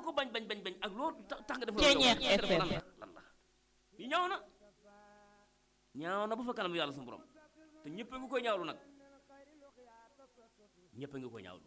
ko bañ bañ bañ bañ ak loolu tax tax nga def Ceeñeex loolu yow, lan FM. la lan la li ñaaw na ñaaw na ba fa kanam yàlla suñu borom te ñëpp a ngi koy ñaawlu nag ñëpp a ngi koy ñaawlu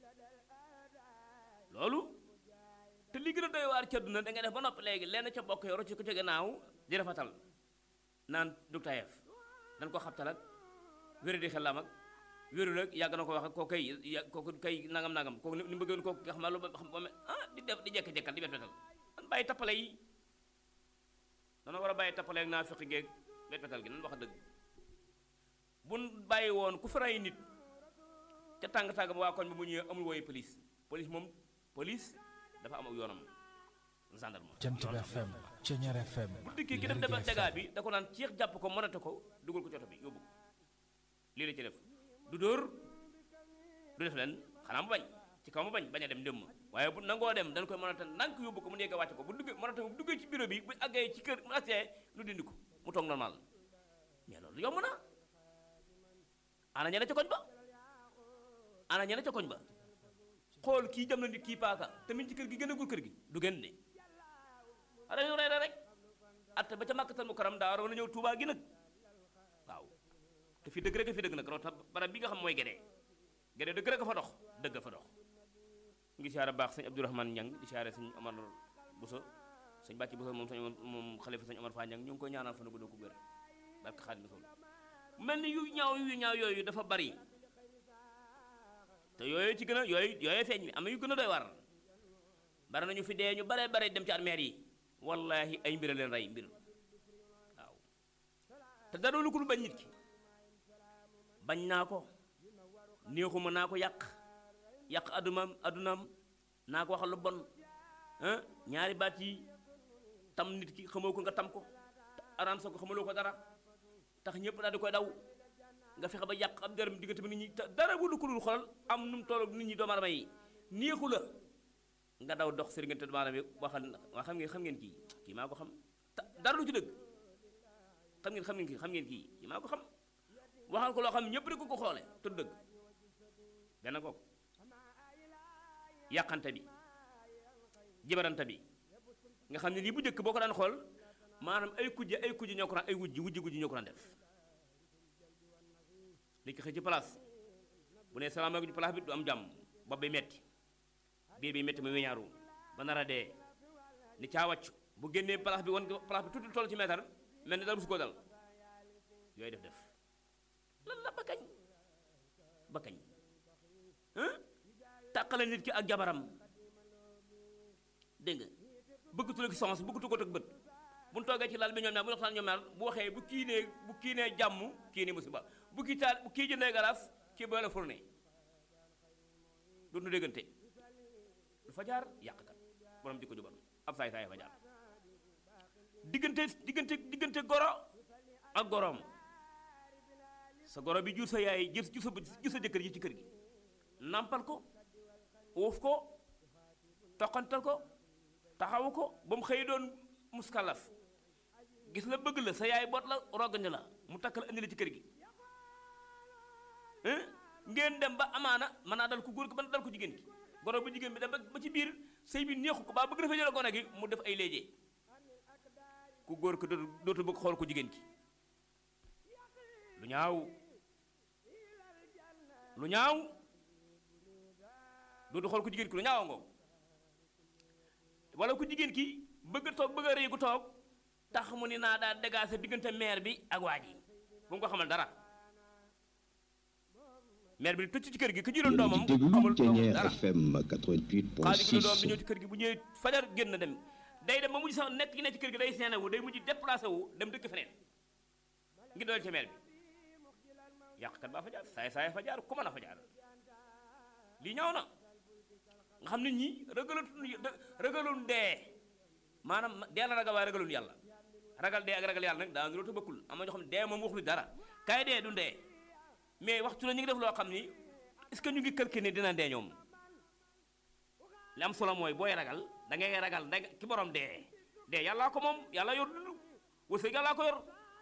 loolu te li gën a doy waar ci àdduna da ngay def ba noppi léegi lenn ca bokk yoro ci ko ca gannaaw di rafetal naan docteur dañ ko xabtal ak wéru di xelam ak wéru ak yàgg na ko wax ak koo kay ya kooku kay nangam nangam kooku ni mu bëggoon kooku nga xam ne lu ba xam ba me ah di def di jekk-jekkal di bet betal nan bàyyi tappale yi dana war a bàyyi tappale ak naa fiqi geeg bet betal gi nan wax dëgg buñ bàyyi woon ku fi rey nit ca tàng-tàng ba waa koñ bi bu ñëwee amul wooyu police police moom police dafa am ak yoonam gendarme Jant bi FM Ceñeer FM bu dikkee ki def Lergui defal dagaa FM. bi da ko naan ceex jàpp ko mënate ko dugal ko ci oto bi yóbbu ko lii la ci def du dóor du def leen xanaa mu bañ ci kaw mu bañ bañ a dem ndémm waaye bu nangoo dem dañ koy mënate ndànk yóbbu ko mu nekk wàcce ko bu duggee mënate bu duggee ci bureau bi bu àggee ci kër mu agsee nu dindi ko mu toog normal mais loolu yomb na ana ñene ca koñ ba ana ñene ca koñ ba xool kii jam na nit kii paaka tamit ci kër gi gën a gul kër gi du gën de ara ñu rey rek atte ba ca màkkatal mu karam daa waroon a ñëw tuubaa gi nag waaw te fi dëgg rek a fi dëgg nag raw tax barab bi nga xam mooy gedee gedee dëgg rek a fa dox dëgg a fa dox ngi siyaare baax sëñ Abdourahmane Ñang di siyaare sëñ Omar Bousso sëñ Bàcci Bousso moom sëñ moom xalifa sëñ Omar Fa Ñang ñu ngi koy ñaanal fa na gudd ko wér barke Xaadim Rasul mel ni yu ñaaw yu ñaaw yooyu dafa bari te yooyu ci gën a yooyu yooyu feeñ mi am na yu gën a doy war bari nañu fi dee ñu bare bare dem ci armeer yi wallahi ay mbir a leen rey mbir waaw te dara lu ko lu bañ nit ki bañ naa ko néexuma naa ko yàq yàq addunaam addunaam naa ko waxal lu bon ah ñaari baat yi tam nit ki xamoo ko nga tam ko araam sa ko xamaloo ko dara tax ñëpp daal di koy daw nga fexe ba yàq am dërëm diggante bi nit ñi te dara bu lu xolal am nu mu toll nit ñi doomu aadama yi neexu la nga daw dox sëriñante doomu aadama yi waxal waa xam ngeen xam ngeen kii kii maa ko xam ta dara lu ci dëgg xam ngeen xam ngeen kii xam ngeen kii kii maa ko xam waxal ko loo xam ñëpp rek ko ko xoole te du dëgg benn kooku yàqante bi jibarante bi nga xam ne lii bu njëkk boo ko daan xool maanaam ay kujje ay kujje ñoo ko daan ay wujji wujji wujji ñoo ko daan def li ko xëy ci place bu ne salaamaaleykum ci place bi du am jàmm bopp bi metti biir bi metti mu weñaaru ba nar a dee ni caa wàcc bu génnee place bi wan ko place bi tuuti toll ci meetar mel ni dara musu koo dal yooyu def def lan la ba kañ ba kañ hein tàqale nit ki ak jabaram dégg nga bëggatu la ki sens bëggatu ko teg bët bu ñu toogee ci lal bi ñoom ñaar bu ñu waxtaan ñoom ñaar bu waxee bu kii nee bu kii nee jàmm kii nee musiba bu kii taal bu kii jëndee galaas kii boole fourné dootu déggante du fa jaar yàqkat borom jikko ju bon ab saay saay fa jaar diggante diggante diggante goro ak goroom sa goro bi jur sa yaay jur jur sa jur sa jëkkër ji ci kër gi nampal ko uuf ko toqantal ko taxawu ko ba mu xëy doon muskalaf gis la bëgg la sa yaay boot la rogañ la mu takk la indi la ci kër gi hein ngeen dem ba amaana mën naa dal ku góor ki mën naa dal ku jigéen ki goro bu jigéen bi dem ba ci biir sëy bi neexu ko baa bëgg dafa jël gone gi mu def ay léejee ku góor ki dootu dootu bëgg xool ku jigéen ki lu ñaaw lu ñaaw dootu xool ku jigéen ki lu ñaaw ngoo wala ku jigéen ki bëgg a toog bëgg a rëy ku toog tax mu ni naa daa dégaase diggante maire bi ak waa ji bu mu ko xamal dara maire bi tëcc ci kër gi ku jëloon doomam déglu xamul doomam Ceñeer dara FM xaalis gi la doom bi ñëw 88.6 ci kër gi bu ñëwee fajar génn dem day dem ba mujj sax nekk gi ne ci kër gi day seene wu day mujj déplacé wu dem dëkk feneen ngi dool ci maire bi yàqkat baa fa jaar saay saay fa jaar ku mën a fa jaar lii ñaaw na nga xam nit ñi ragalut ragalun dee maanaam dee la ragal waaye ragalun yàlla ragal dee ak ragal yàlla nag daa ngi ta bëkkul am na ñoo xam ne dee moom waxul dara kaay dee du dee mais waxtu la ñu ngi def loo xam ni est-ce que ñu ngi kër ne dina dee ñoom li am solo mooy booy ragal da ngay ragal da ki borom dee dee yàllaa ko moom yàlla yor dund wërsëg yàllaa ko yor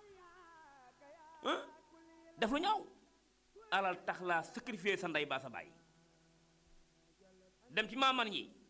ah def lu ñaaw alal tax laa sacrifier sa ndey baa sa baay dem ci maaman yi